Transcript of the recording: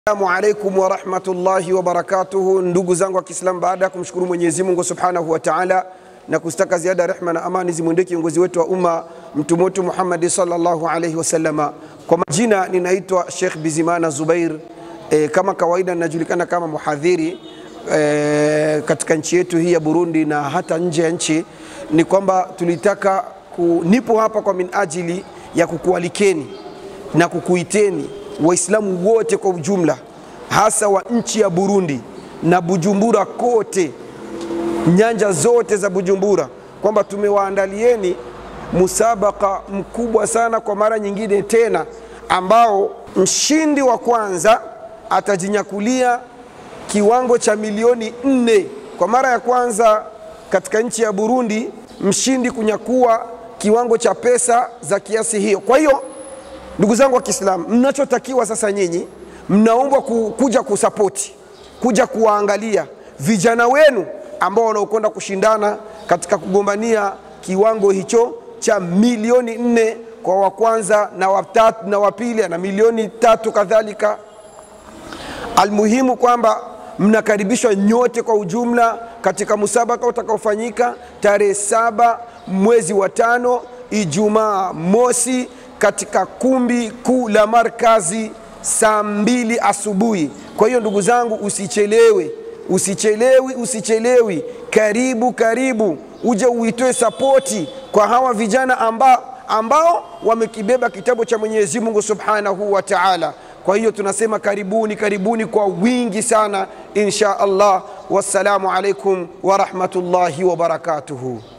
Assalamu alaikum warahmatullahi wabarakatuhu, ndugu zangu wa Kiislamu, baada ya kumshukuru Mwenyezi Mungu subhanahu wa taala na kustaka ziada rehma na amani zimwendee kiongozi wetu wa umma mtume wetu Muhammadi sallallahu alaihi wasallama. Kwa majina ninaitwa Sheikh Bizimana Zubair. E, kama kawaida ninajulikana kama muhadhiri e, katika nchi yetu hii ya Burundi na hata nje ya nchi. Ni kwamba tulitaka ku, nipo hapa kwa min ajili ya kukualikeni na kukuiteni Waislamu wote kwa ujumla, hasa wa nchi ya Burundi na Bujumbura kote, nyanja zote za Bujumbura, kwamba tumewaandalieni musabaka mkubwa sana kwa mara nyingine tena, ambao mshindi wa kwanza atajinyakulia kiwango cha milioni nne kwa mara ya kwanza katika nchi ya Burundi, mshindi kunyakua kiwango cha pesa za kiasi hiyo. Kwa hiyo ndugu zangu wa Kiislamu, mnachotakiwa sasa, nyinyi mnaombwa ku, kuja kusapoti, kuja kuwaangalia vijana wenu ambao wanaokwenda kushindana katika kugombania kiwango hicho cha milioni nne kwa wa kwanza na watatu na wa pili na milioni tatu kadhalika. Almuhimu kwamba mnakaribishwa nyote kwa ujumla katika musabaka utakaofanyika tarehe saba mwezi wa tano Ijumaa mosi katika kumbi kuu la markazi saa mbili asubuhi. Kwa hiyo ndugu zangu, usichelewe, usichelewi, usichelewi. Karibu, karibu uje uitoe sapoti kwa hawa vijana ambao, ambao wamekibeba kitabu cha Mwenyezi Mungu Subhanahu wa Ta'ala. Kwa hiyo tunasema karibuni, karibuni kwa wingi sana insha Allah. Wassalamu alaikum wa rahmatullahi wa barakatuhu.